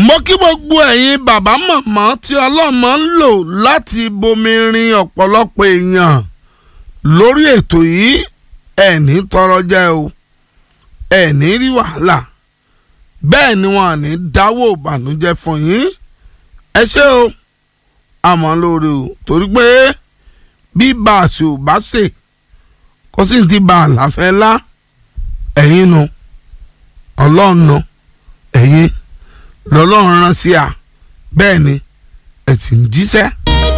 mo kí gbogbo ẹ̀yin bàbá màmá tí ọlọ́mọ ń lò láti bomi rin ọ̀pọ̀lọpọ̀ èèyàn lórí ètò yìí ẹ̀ní tọrọ jẹ́ o ẹ̀ní rí wàhálà bẹ́ẹ̀ ni wọn à ní dáwọ́ ìbànújẹ́ fún yín ẹ ṣé o àmọ́ lóore o torí pé bí bàṣẹ ò bá ṣe kó sì ti bá àlàfẹ́ lá ẹ̀yin nu ọlọ́run nu ẹ̀yin lọ́lọ́run rán sí à bẹ́ẹ̀ ni ẹ̀ sì ń jíṣẹ́